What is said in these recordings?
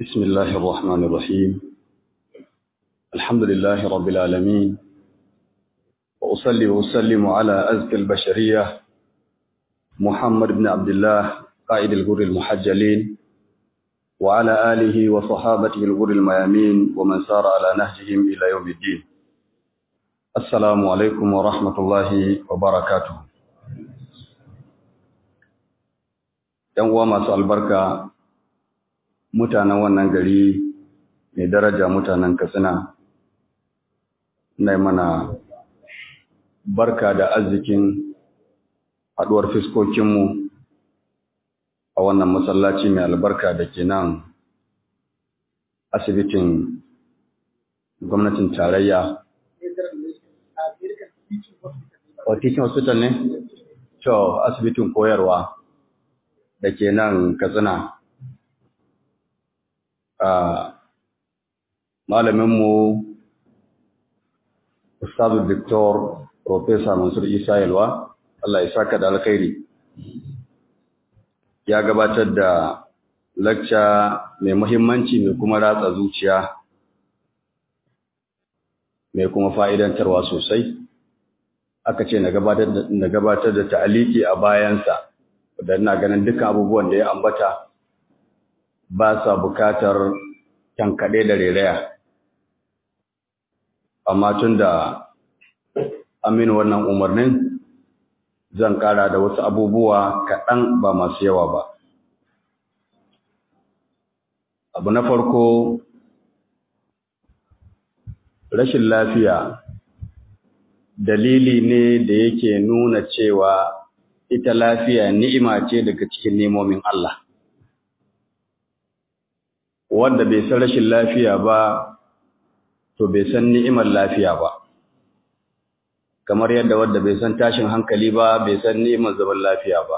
بسم الله الرحمن الرحيم الحمد لله رب العالمين وأصلي وأسلم على أزكى البشرية محمد بن عبد الله قائد الغر المحجلين وعلى آله وصحابته الغر الميامين ومن سار على نهجهم إلى يوم الدين السلام عليكم ورحمة الله وبركاته ‘Yan uwa masu albarka mutanen wannan gari mai daraja mutanen Katsina, na mana barka da arzikin haɗuwar fiskokinmu a wannan masallaci mai albarka da ke nan asibitin gwamnatin tarayya. O teaching hospital ne? To, asibitin koyarwa da ke nan Katsina. Malaminmu, Ustazu Victor Profesa Mansur Isa Yalwa, Allah ya saka da alkhairi. Ya gabatar da lacca mai muhimmanci mai kuma ratsa zuciya, mai kuma fa'idantarwa sosai. Aka ce na gabatar da ta'aliki a bayansa, da ina ganin dukkan abubuwan da ya ambata ba sa bukatar tankaɗe da reraya. Amma tun da amin wannan umarnin zan ƙara da wasu abubuwa kaɗan ba masu yawa ba. Abu na farko, rashin lafiya dalili ne da yake nuna cewa ita lafiya ni'ima ce daga cikin nemomin Allah. Wanda bai san rashin lafiya ba, to bai san ni'imar lafiya ba. Kamar yadda wanda bai san tashin hankali ba, bai san ni'imar zaman lafiya ba.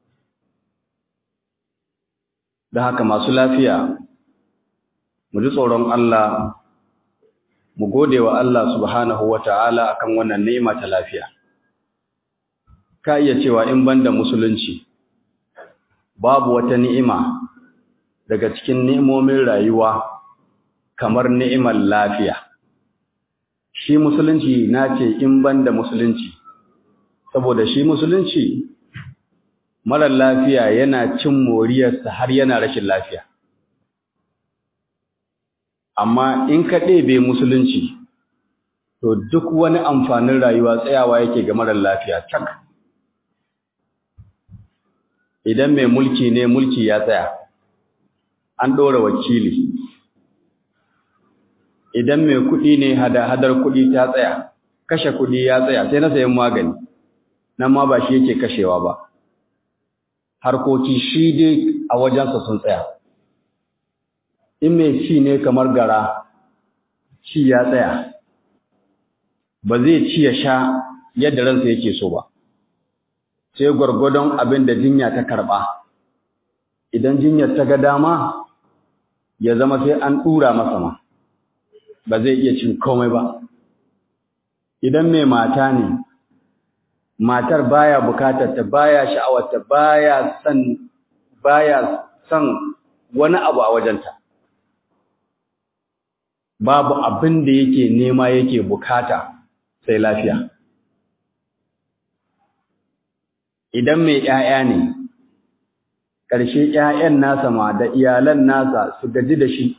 Da haka masu lafiya, mu ji tsoron Allah, mu gode wa Allah subhanahu wa ta'ala akan wannan ni'ima ta lafiya. ka iya cewa in banda musulunci babu wata ni'ima daga cikin ni'imomin rayuwa kamar ni'imar lafiya shi musulunci na ce in banda musulunci saboda shi musulunci marar lafiya yana cin moriyarsa har yana rashin lafiya amma in ka ɗebe musulunci to duk wani amfanin rayuwa tsayawa yake ga marar lafiya cak idan mai mulki ne mulki ya tsaya an ɗora wakili idan mai kuɗi ne hada-hadar kuɗi ta tsaya kashe kuɗi ya tsaya sai na sayan magani nan ma ba shi yake kashewa ba harkoki shi dai a wajensa sun tsaya in mai ci ne kamar gara ci ya tsaya ba zai ci ya sha yadda ransa yake so ba sai gwargwadon abin da jinya ta karɓa idan jinyar ta ga dama ya zama sai an ɗura masa ma ba zai iya cin komai ba idan mai mata ne matar baya bukatar ta baya sha'awar ta baya son baya son wani abu a wajenta babu abin da yake nema yake bukata sai lafiya idan mai ‘ya'ya ne, ƙarshe ‘ya'yan nasa ma da iyalan nasa su gaji da shi,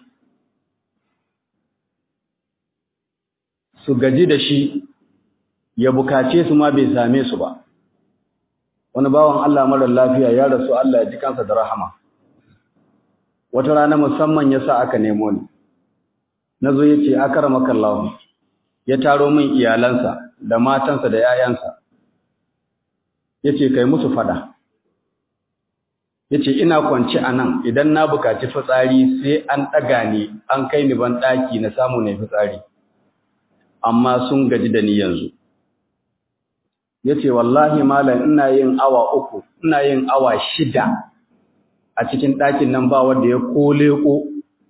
su gaji da shi ya bukace su ma bai same su ba. Wani bawan Allah marar lafiya ya rasu Allah ya ji kansa da rahama. Wata rana musamman ya sa aka nemo ni, na zo ya ce, Akara makallahu, ya taro min iyalansa da matansa da ‘ya'yansa. ya ce kai musu fada ya ce ina kwanci a nan idan na bukaci fitsari sai an ɗaga ni an kai ni ban ɗaki na samu na fitsari amma sun gaji da ni yanzu ya ce wallahi malam ina yin awa uku ina yin awa shida a cikin ɗakin nan ba wanda ya kole ko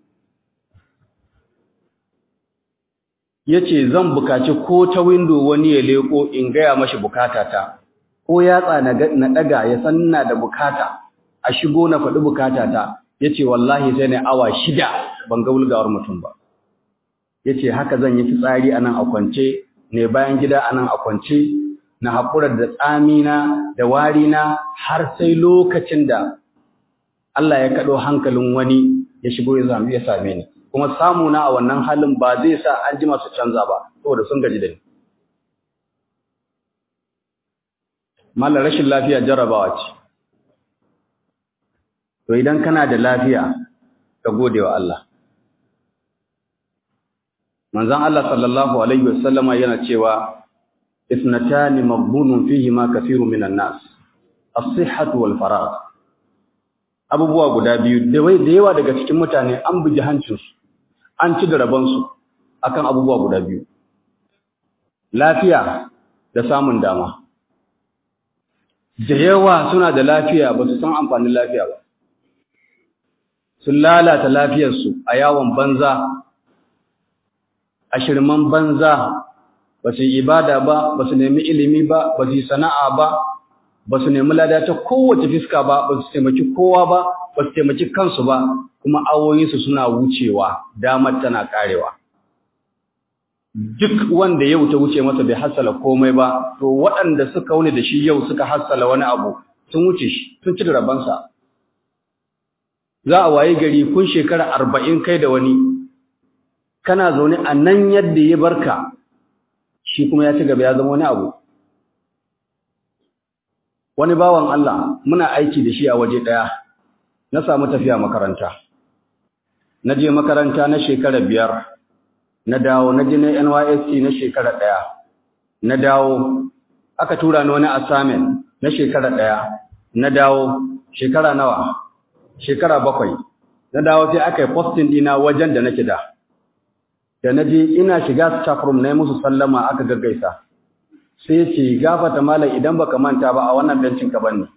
ya ce zan bukaci ko ta windo wani ya leko in gaya mashi bukatata ko yatsa na ɗaga ya san ina da bukata a shigo na faɗi bukatata yace wallahi sai ne awa shida ban ga wulgawar mutum ba yace haka zan yi fitsari anan a kwance ne bayan gida anan a kwance na haƙura da tsamina da warina har sai lokacin da Allah ya kaɗo hankalin wani ya shigo ya zama ya same ni kuma samuna a wannan halin ba zai sa an ji masu canza ba saboda sun gaji da ni mallar rashin lafiya jarrabawa ce to idan kana da lafiya ka gode wa Allah manzon Allah sallallahu alaihi wasallama yana cewa ithnatani maghbunun fihi ma kathirun minan nas as-sihhatu wal faragh abubuwa guda biyu da wai da yawa daga cikin mutane an buji hancinsu an ci da rabansu akan abubuwa guda biyu lafiya da samun dama da yawa suna da lafiya ba su san amfanin lafiya ba sun lalata lafiyarsu a yawon banza a shirman banza ba su yi ibada ba ba su nemi ilimi ba ba su yi sana'a ba ba su nemi lada ta kowace fiska ba ba su taimaki kowa ba ba su taimaki kansu ba kuma awoyinsu suna wucewa damar tana karewa duk wanda yau ta wuce masa bai hassala komai ba to waɗanda suka wuni da shi yau suka hassala wani abu sun wuce shi sun ci da rabansa za a waye gari kun shekara arba'in kai da wani kana zaune a nan yadda ya barka shi kuma ya ci gaba ya zama wani abu wani bawan Allah muna aiki da shi a waje ɗaya na samu tafiya makaranta na je makaranta na shekara biyar na dawo na je na NYSC na shekara ɗaya na dawo aka tura ni wani assignment na shekara ɗaya na dawo shekara nawa shekara bakwai na dawo sai aka yi posting ɗina wajen da nake da da na je ina shiga staff room na yi musu sallama aka gaggaisa sai ce gafata malam idan baka manta ba a wannan bencin ka banne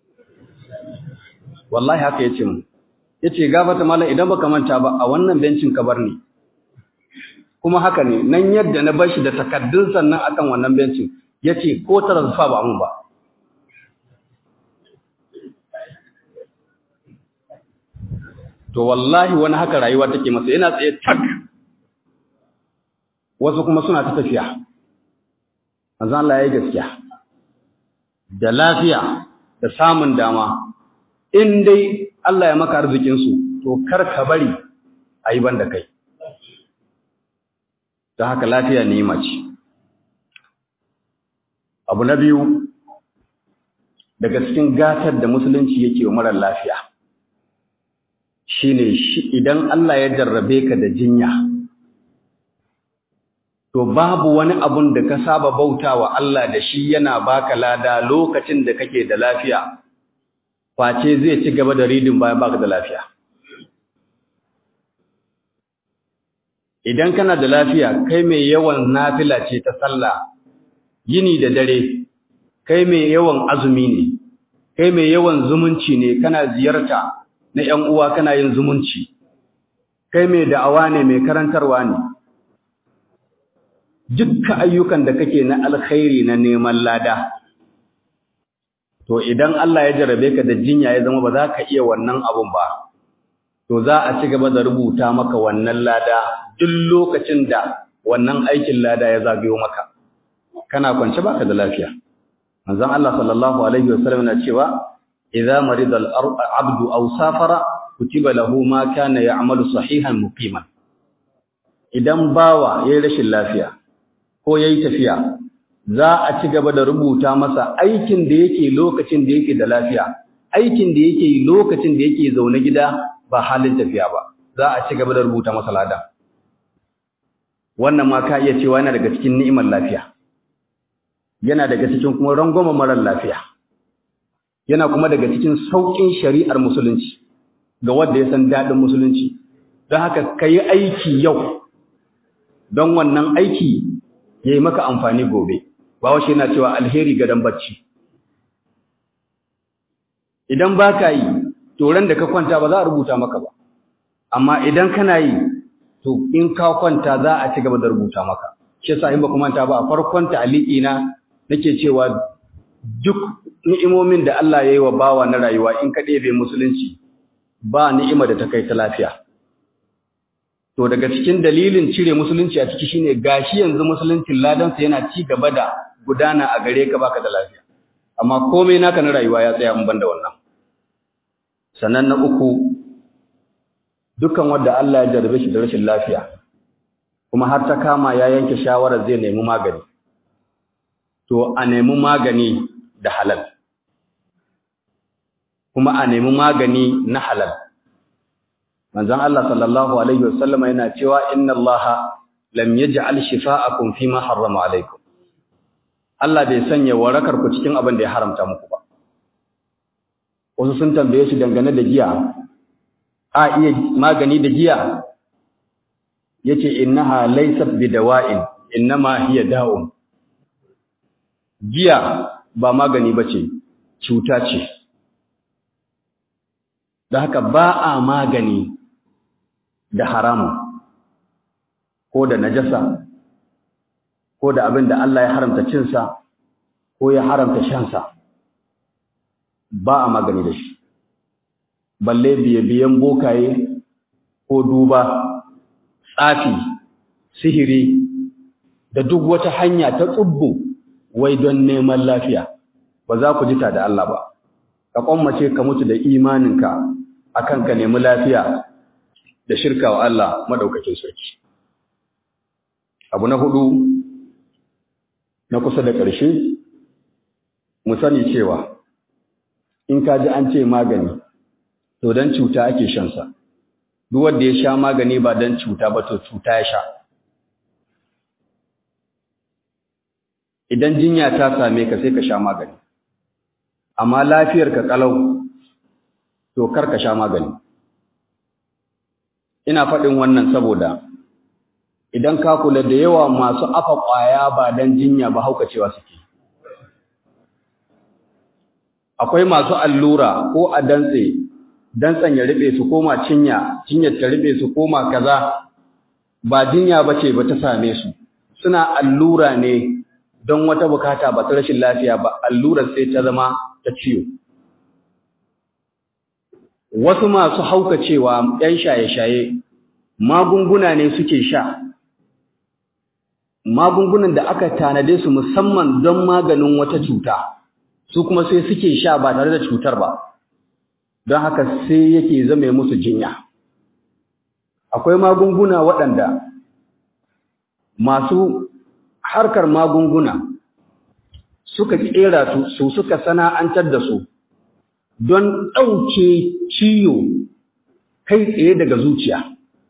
wallahi haka yace mu yace gafata malam idan baka manta ba a wannan bencin ka bar ni kuma haka ne nan yadda na bar shi da takaddun sannan akan wannan bencin yace ko tarazfa ba mun ba to wallahi wani haka rayuwa take masa yana tsaye tak wasu kuma suna ta tafiya manzo Allah yayi gaskiya da lafiya da samun dama in dai Allah ya maka arzikin su to kar ka bari ayi banda kai ta haka lafiya ne mace abu na biyu daga cikin gatar da musulunci yake wa mara lafiya shine shi idan Allah ya jarrabe ka da jinya to babu wani abun da ka saba bautawa Allah da shi yana baka lada lokacin da kake da lafiya face zai ci gaba da ridin bayan baka da lafiya idan kana da lafiya kai mai yawan nafila ce ta sallah yini da dare kai mai yawan azumi ne kai mai yawan zumunci ne kana ziyarta na ƴan uwa kana yin zumunci kai mai da'awa ne mai karantarwa ne dukkan ayyukan da kake na alkhairi na neman lada to idan Allah ya jarabe ka da jinya ya zama ba za ka iya wannan abun ba to za a ci gaba da rubuta maka wannan lada duk lokacin da wannan aikin lada ya zagayo maka kana kwance baka da lafiya manzon Allah sallallahu alaihi wasallam na cewa idza marida al-abdu aw safara kutiba lahu ma kana ya'malu sahihan muqiman idan bawa yayin rashin lafiya ko yayi tafiya za a ci gaba da rubuta masa aikin da yake lokacin da yake da lafiya aikin da yake lokacin da yake zaune gida ba halin tafiya ba za a ci gaba da rubuta masa lada wannan ma ka iya cewa yana daga cikin ni'imar lafiya yana daga cikin kuma rangwama marar lafiya yana kuma daga cikin sauƙin shari'ar musulunci ga wanda ya san daɗin musulunci don haka ka yi aiki yau don wannan aiki ya yi maka amfani gobe ba washe yana cewa alheri gadon bacci idan ba ka yi toron da ka kwanta ba za a rubuta maka ba amma idan kana yi to in ka kwanta za a ci gaba da rubuta maka shi yasa in ba kuma ta ba a farkon ta'aliki na nake cewa duk ni'imomin da Allah ya yi wa bawa na rayuwa in ka ɗebe musulunci ba ni'ima da ta kai ta lafiya to daga cikin dalilin cire musulunci a ciki shine gashi yanzu musuluncin ladansa yana ci gaba da gudana a gare ka baka da lafiya amma komai naka na rayuwa ya tsaya in banda wannan sannan na uku dukkan wanda Allah ya jarrabe shi da rashin lafiya kuma har ta kama ya yanke shawarar zai nemi magani to a nemi magani da halal kuma a nemi magani na halal manzon Allah sallallahu alaihi wasallama yana cewa inna Allah lam yaj'al shifa'akum fima harrama alaikum Allah bai sanya warakar ku cikin abin da ya haramta muku ba wasu sun tambaye shi dangane da giya a iya magani da giya yace innaha laysat bidawa'in innama hiya da'un giya ba magani bace cuta ce da haka ba a magani da haramu ko da najasa ko da abin da Allah ya haramta cinsa ko ya haramta shansa ba a magani da shi balle biye-biyen bokaye ko duba tsafi sihiri da duk wata hanya ta tsubbu wai don neman lafiya ba za ku jita da Allah ba ka kwammace ka mutu da imaninka akan ka nemi lafiya da shirka wa Allah madaukakin sarki abu na hudu na kusa da ƙarshe mu sani cewa in ka ji an ce magani to don cuta ake shansa duk wanda ya sha magani ba don cuta ba to cuta ya sha idan jinya ta same ka sai ka sha magani amma lafiyar ka kalau to kar ka sha magani ina faɗin wannan saboda idan ka kula da yawa masu afa ƙwaya ba don jinya ba haukacewa suke akwai masu allura ko a dantse dantsen ya riɓe su koma cinya cinyar ta riɓe su koma kaza ba jinya ba ce ba ta same su suna allura ne don wata bukata ba ta rashin lafiya ba allurar sai ta zama ta ciwo wasu masu haukacewa ‘yan shaye-shaye magunguna ne suke sha magungunan da aka tanade su musamman don maganin wata cuta su kuma sai suke sha ba tare da cutar ba don haka sai yake zame musu jinya akwai magunguna waɗanda masu harkar magunguna suka ƙera su suka sana'antar da su don ɗauke ciyo kai tsaye daga zuciya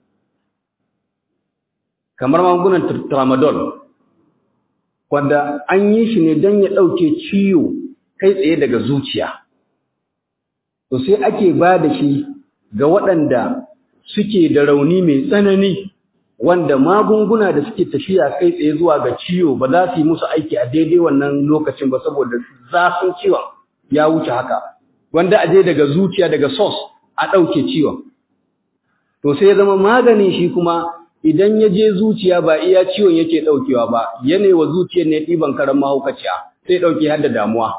kamar magungunan tramadol wanda an yi shi ne don ya ɗauke ciyo kai tsaye daga zuciya to sai ake ba da shi ga waɗanda suke da rauni mai tsanani wanda magunguna da suke tafiya kai tsaye zuwa ga ciwo ba za su yi musu aiki a daidai wannan lokacin ba saboda zafin ciwon ya wuce haka wanda a je daga zuciya daga sos a ɗauke ciwon to sai ya zama maganin shi kuma idan ya je zuciya ba iya ciwon yake ɗaukewa ba yanayi wa zuciyar ne ɗiban karan mahaukaciya sai ɗauke har da damuwa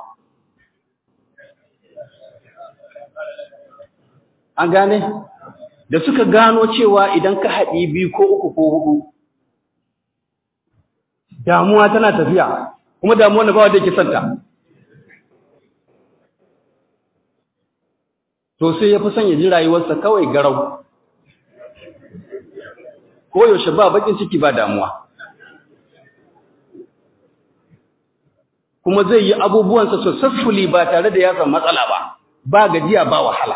an gane da suka gano cewa idan ka haɗi biyu ko uku ko hudu damuwa tana tafiya kuma damuwa na ba wanda yake santa to sai ya fi son ya ji rayuwarsa kawai garau ko yaushe ba bakin ciki ba damuwa kuma zai yi abubuwansa successfully ba tare da ya samu matsala ba ba gajiya ba wahala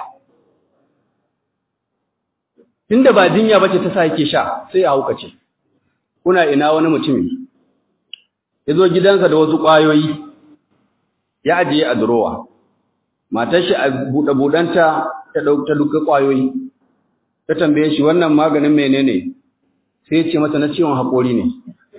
tunda ba jinya bace ta sa yake sha sai ya haukace kuna ina wani mutumi yazo gidansa da wasu kwayoyi ya ajiye a durowa matar shi a buɗe buɗanta ta ɗauka duka kwayoyi ta tambaye shi wannan maganin menene sai ya ce mata na ciwon haƙori ne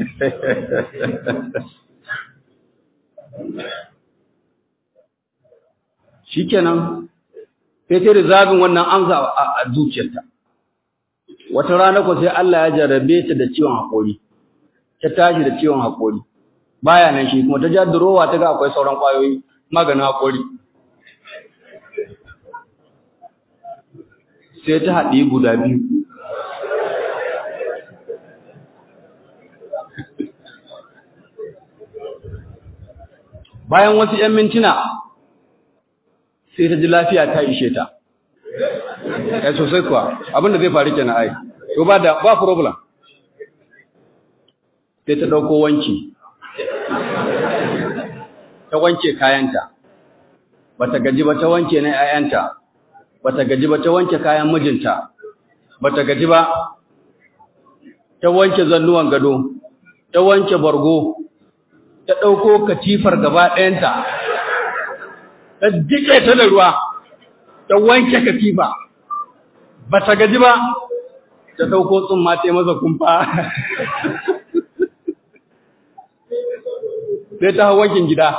shikenan sai ta rizabin wannan amsa a zuciyarta wata rana ko sai Allah ya jarrabe ta da ciwon haƙori ta tashi da ciwon haƙori baya nan shi kuma ta ja durowa ta ga akwai sauran ƙwayoyi maganin haƙori sai ta haɗi guda biyu bayan wasu ‘yan mintuna sai ta ji lafiya ta ishe ta ya sosai kuwa abinda zai faru kenan ai to ba da ba problem sai ta ɗauko wanki ta wanke kayanta bata gaji ba ta wanke na ‘ya'yanta bata gaji ba ta wanke kayan mijinta bata gaji ba ta wanke zannuwan gado ta wanke bargo ta ɗauko katifar gaba ɗayanta ta jike ta da ruwa ta wanke katifa ba ta gaji ba ta ɗauko tsumma ta masa kumfa sai ta hau wankin gida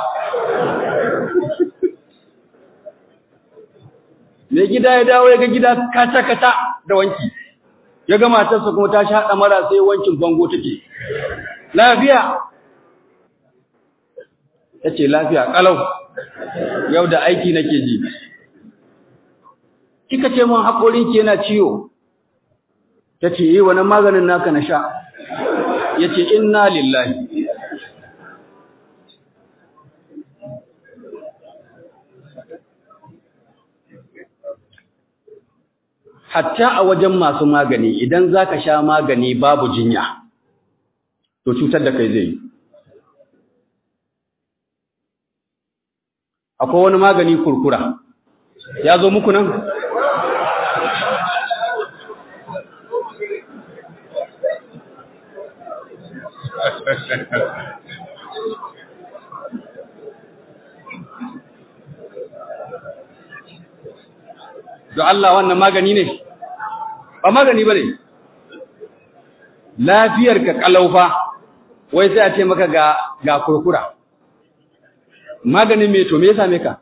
mai gida ya dawo ya ga gida kata-kata da wanki ya ga matarsa kuma ta sha mara sai wankin bango take lafiya ta ce lafiya ƙalau yau da aiki nake ji kika ce mun haƙorinki yana ciwo ta ce yi wani maganin naka na sha ya ce inna lillahi hatta a wajen masu magani idan za ka sha magani babu jinya to cutar da kai zai yi akwai wani magani kurkura ya zo muku nan da Allah wannan magani ne ba magani ba ne lafiyarka kalaufa wai sai a ce maka ga ga kurkura maganin me to me ya same ka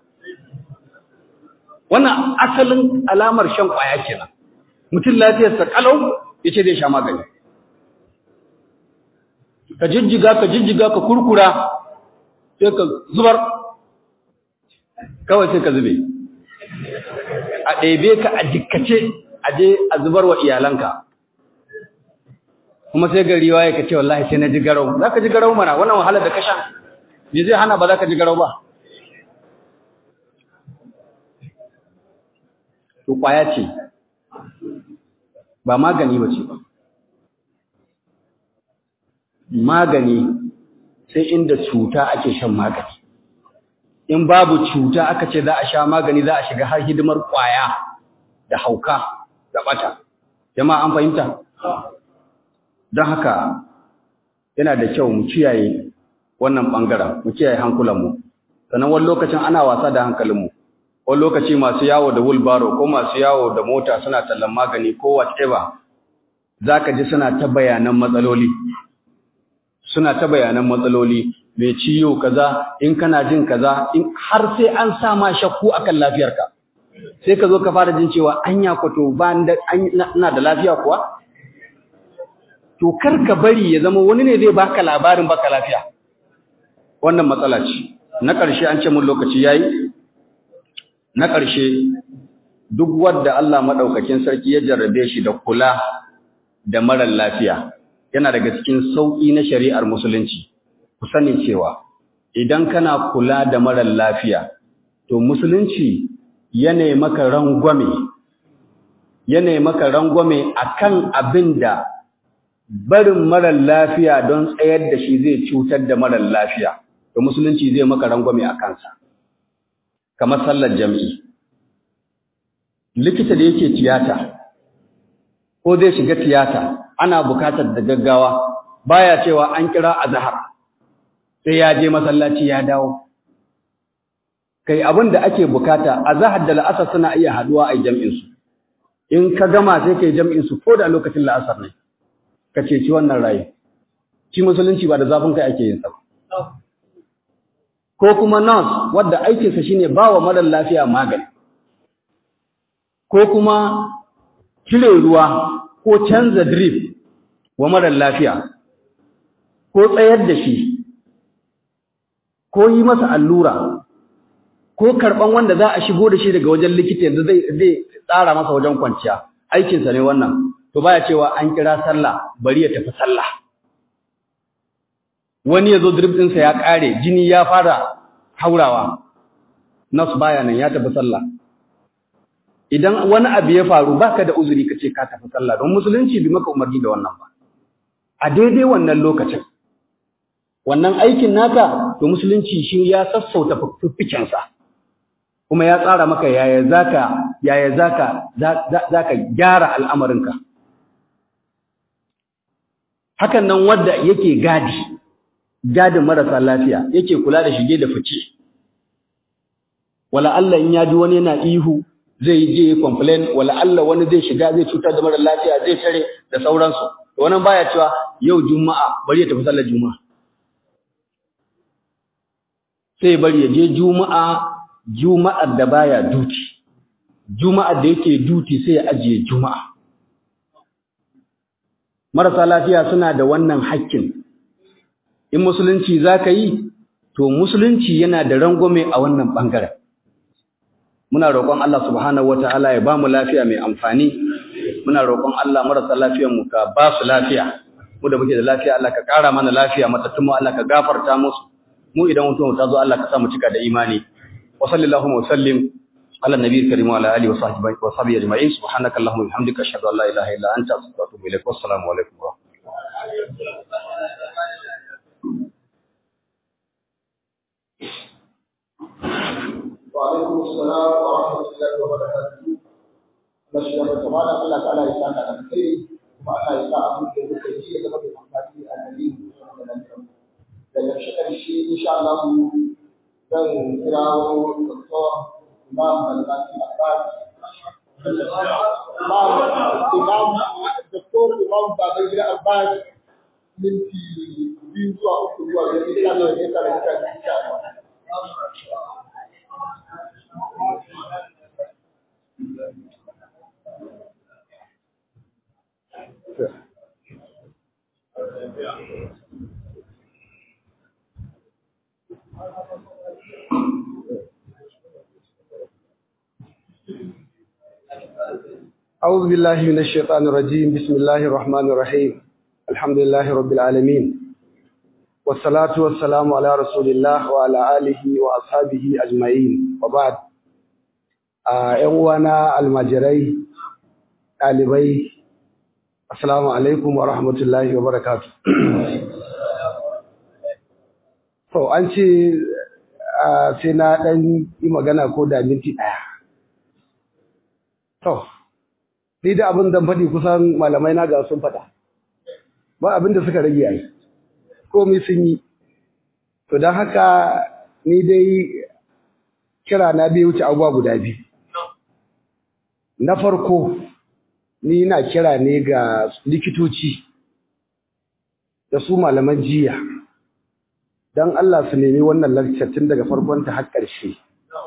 wannan asalin alamar shan kwaya kenan mutum lafiyarsa kalau yace zai sha magani ka jijjiga ka jijjiga ka kurkura sai ka zubar kawai sai ka zube a ɗebe ka a jikkace a je a zubar wa iyalanka kuma sai gari waye ka ce wallahi sai na ji garau za ka ji garau mana wannan wahalar da ka sha me zai hana ba za ka ji garau ba to kwaya ce ba magani ba ce ba magani sai inda cuta ake shan magani in babu cuta aka ce za a sha magani za a shiga har hidimar kwaya da hauka da bata jama'a an fahimta don haka yana da kyau mu kiyaye wannan bangaren mu kiyaye hankulanmu sannan wani lokacin ana wasa da hankalinmu wani lokaci masu yawo da wheelbarrow ko masu yawo da mota suna tallan magani ko whatever zaka ji suna ta bayanan matsaloli suna ta bayanan matsaloli mai ciwo kaza in kana jin kaza in har sai an sa ma shakku akan lafiyarka sai ka zo ka fara jin cewa anya ko to ba ina da lafiya kuwa to kar ka bari ya zama wani ne zai baka labarin baka lafiya wannan matsala ce na ƙarshe an ce mun lokaci yayi na ƙarshe duk wanda Allah madaukakin sarki ya jarrabe shi da kula da marar lafiya yana daga cikin sauki na shari'ar musulunci ku sani cewa idan kana kula da marar lafiya to musulunci yana maka rangwame yana maka rangwame akan abin da barin marar lafiya don tsayar da shi zai cutar da marar lafiya to musulunci zai maka rangwame a kansa kamar sallar jami'i likita da yake tiyata ko zai shiga tiyata ana bukatar da gaggawa baya cewa an kira azhar sai ya je masallaci ya dawo kai abin da ake bukata azhar da la'asar suna iya haduwa a jami'in su in ka gama sai kai jami'in su ko da lokacin la'asar ne ka ceci wannan rayu shi musulunci ba da zafin kai ake yin sa ko kuma nurse wadda aikinsa shine bawa mara lafiya magani ko kuma cire ruwa ko canza drip wa mara lafiya ko tsayar da shi ko yi masa allura ko karban wanda za a shigo da shi daga wajen likita yanzu zai zai tsara masa wajen kwanciya aikinsa ne wannan to baya cewa an kira sallah bari ya tafi sallah wani ya zo drip ɗinsa ya ƙare jini ya fara haurawa nas baya nan ya tafi sallah idan wani abu ya faru baka da uzuri ka ce ka tafi sallah don musulunci bi maka umarni da wannan ba a daidai wannan lokacin wannan aikin naka to musulunci shi ya sassauta fiffikensa kuma ya tsara maka yaya zaka yaya zaka zaka gyara al'amarinka hakan nan wanda yake gadi gadin marasa lafiya yake kula da shige da fice wala Allah in ya ji wani yana ihu zai je complain wala Allah wani zai shiga zai cutar da mara lafiya zai tare da sauransu wannan baya cewa yau juma'a bari ya tafi sallar juma'a sai bari ya je juma'a juma'ar da baya duti juma'ar da yake duti sai ya ajiye juma'a marasa lafiya suna da wannan hakkin in musulunci zaka yi to musulunci yana da rangwame a wannan bangaren muna roƙon Allah subhanahu wataala ya bamu lafiya mai amfani muna roƙon Allah marasa lafiyar mu ka ba su lafiya mu da muke da lafiya Allah ka ƙara mana lafiya matattun mu Allah ka gafarta musu mu idan mutum ta zo Allah ka sa mu cika da imani wa sallallahu wa sallim ala nabiyil karim wa ala alihi wa sahbihi wa sahbihi ajma'in subhanaka allahumma wa bihamdika ashhadu an la ilaha illa anta astaghfiruka wa atubu ilaik wassalamu alaikum wa وعليكم السلام ورحمة الله وبركاته نشهد أن سبحان الله تعالى يسعدنا على الخير وما الله يسعى من الخير يتبقى بمحباتي النبي صلى الله عليه وسلم daga ƙarshe insha Allah zan kirawo Dr. Imam Al-Bani Abbas Imam Imam Dr. Imam Babangida Abbas minti biyu zuwa uku zuwa biyar insha Allah ya kare ka insha Allah أعوذ بالله من الشيطان الرجيم بسم الله الرحمن الرحيم الحمد لله رب العالمين والصلاة والسلام على رسول الله وعلى آله وأصحابه أجمعين وبعد ‘yan uwana almajirai ɗalibai assalamu alaikum wa rahmatullahi wa barakatu to an ce sai na ɗan yi magana ko da minti ɗaya to ni da abin da faɗi kusan malamai na ga sun faɗa ba abin da suka rage yi komai sun yi to don haka ni dai kira na bai wuce abubuwa guda biyu na farko ni na kira ne ga likitoci da su malaman jiya don Allah su nemi wannan lakcar tun daga farkon ta har ƙarshe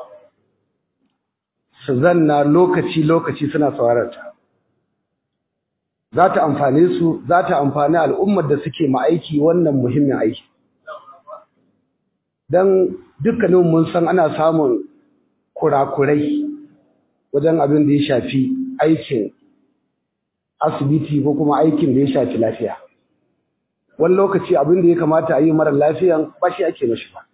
su zanna lokaci-lokaci suna saurarta za ta amfane su za ta amfani al'ummar da suke ma'aiki wannan muhimmin aiki don dukkanin mun san ana samun kurakurai wajen abin da ya shafi aikin asibiti ko kuma aikin da ya shafi lafiya wani lokaci abin da ya kamata a yi mara lafiyan ba shi ake mashi ba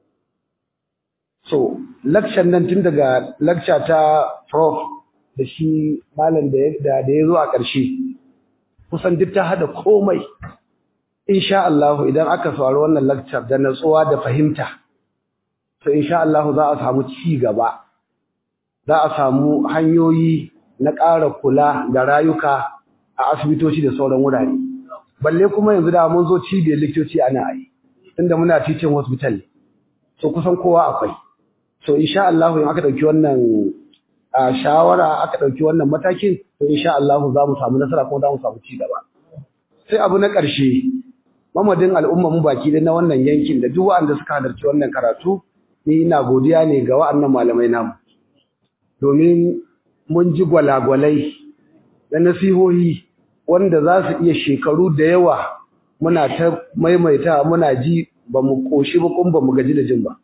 so lakcan nan tun daga lakca ta prof da shi malam da ya zo a ƙarshe kusan duk ta hada komai insha Allah idan aka saurari wannan lecture da natsuwa da fahimta to insha Allah za a samu ci gaba za a samu hanyoyi na ƙara kula da rayuka a asibitoci da sauran wurare balle kuma yanzu da mun zo cibiyar likitoci ana yi tunda muna teaching hospital so kusan kowa akwai so insha Allah in aka dauki wannan shawara aka dauki wannan matakin to insha Allah za mu samu nasara kuma za mu samu ci gaba sai abu na ƙarshe mamadin al'umma mu baki da na wannan yankin da duk wanda suka halarci wannan karatu ni ina godiya ne ga wa'annan malamai namu domin mun ji gwalagwalai da nasihohi wanda za su iya shekaru da yawa muna ta maimaita muna ji ba mu koshi ba kuma ba mu gaji da jin ba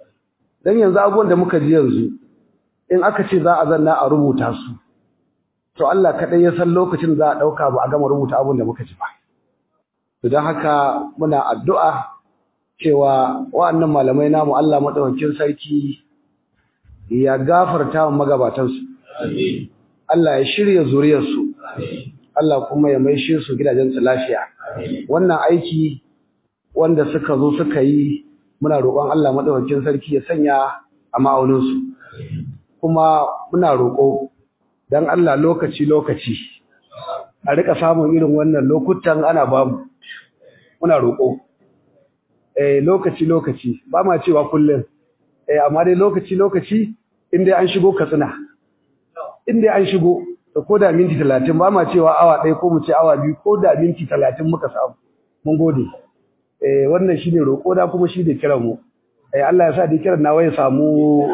dan yanzu abubuwan da muka ji yanzu in aka ce za a zanna a rubuta su to Allah kaɗai ya san lokacin za a ɗauka ba a gama rubuta abin da muka ji ba to don haka muna addu'a cewa wa'annan malamai namu Allah maɗaukakin sarki ya gafarta wa magabatansu Allah ya shirya zuriyarsu Allah kuma ya maishe su gidajensu lafiya wannan aiki wanda suka zo suka yi muna roƙon Allah maɗaukakin sarki ya sanya a ma'auninsu kuma muna roƙo dan Allah lokaci-lokaci a rika samun irin wannan lokutan ana bamu muna roƙo eh lokaci-lokaci ba ma cewa kullum eh amma dai lokaci-lokaci inda an shigo katsina inda an shigo da ko da minti 30 ba ma cewa awa ɗaya ko mu ce awa biyu ko da minti 30 muka samu mun gode eh wannan shine roƙo da kuma shi da kiran mu eh Allah ya sa da kiran nawa ya samu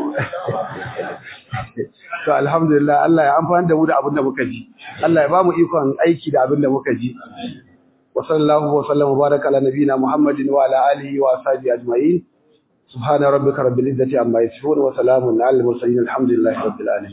to alhamdulillah Allah ya amfani da mu da abin da muka ji Allah ya ba mu ikon aiki da abin da muka ji wa sallallahu wa sallam baraka ala nabiyina muhammadin wa ala alihi wa ashabihi ajma'in subhana rabbika rabbil izzati amma yasifun wa salamun ala al mursalin alhamdulillahi rabbil alamin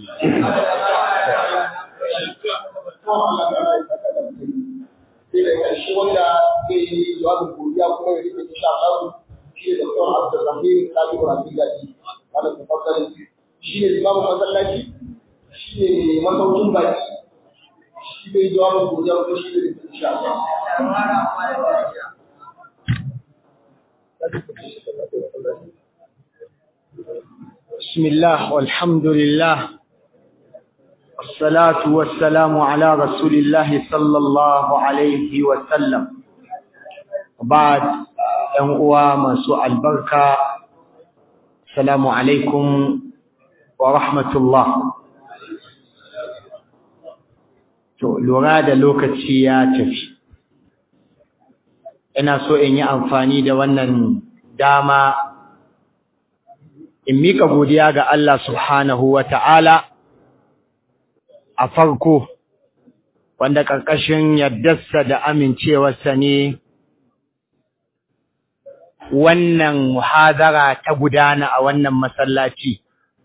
sai da ƙarshe wanda zai yi jawabin godiya kuma ya rike insha Allah shi ne Dr. Abdulrahim Sabi Rafi Gaji wanda ta fassara shi ne limamin masallaci shi ne masaukin baki shi ne jawabin godiya kuma shi ne insha Allah بسم الله والحمد لله والصلاة والسلام على رسول الله صلى الله عليه وسلم بعد ‘yan uwa masu albarka, Salamu alaikum wa rahmatullah. To, lura da lokaci ya tafi. Ina so in yi amfani da wannan dama in mika godiya ga Allah subhanahu wa ta'ala a farko, wanda ƙarƙashin yardarsa da amincewarsa ne wannan muhadara ta gudana a wannan masallaci.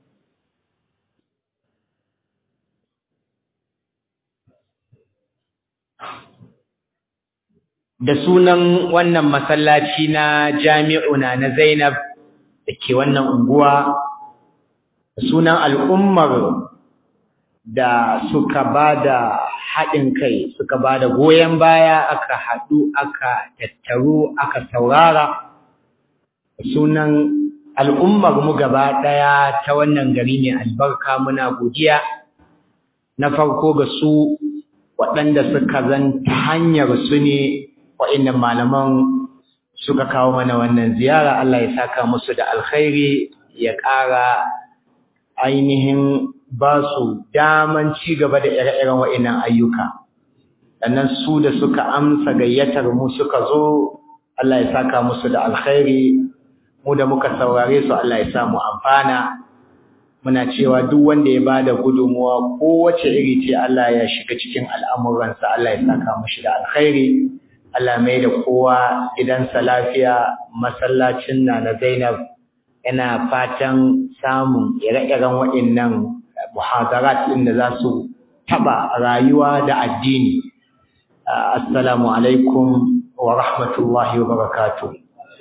Da sunan wannan masallaci na jami'una na Zainab da ke wannan unguwa, da sunan al'ummar da suka ba da haɗin kai, suka ba da goyon baya aka haɗu, aka tattaru, aka saurara. sunan al'ummar mu gaba ɗaya ta wannan gari ne albarka muna godiya na farko ga su waɗanda suka zan ta hanyar su ne waɗannan malaman suka kawo mana wannan ziyara Allah ya saka musu da alkhairi ya ƙara ainihin ba su daman ci gaba da ire-iren waɗannan ayyuka sannan su da suka amsa gayyatar mu suka zo Allah ya saka musu da alkhairi mu da muka saurare su Allah ya sa mu amfana muna cewa duk wanda ya bada gudunmuwa kowace iri ce Allah ya shiga cikin al'amuransa Allah ya saka mushi da alkhairi Allah mai da kowa gidansa lafiya masallacin na na Zainab yana fatan samun ire-iren waɗannan muhadarat ɗin da za su taɓa rayuwa da addini assalamu alaikum wa rahmatullahi wa barakatuh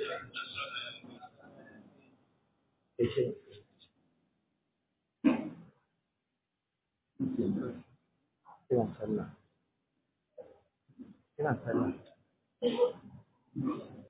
Ina sallah. Ina sallah.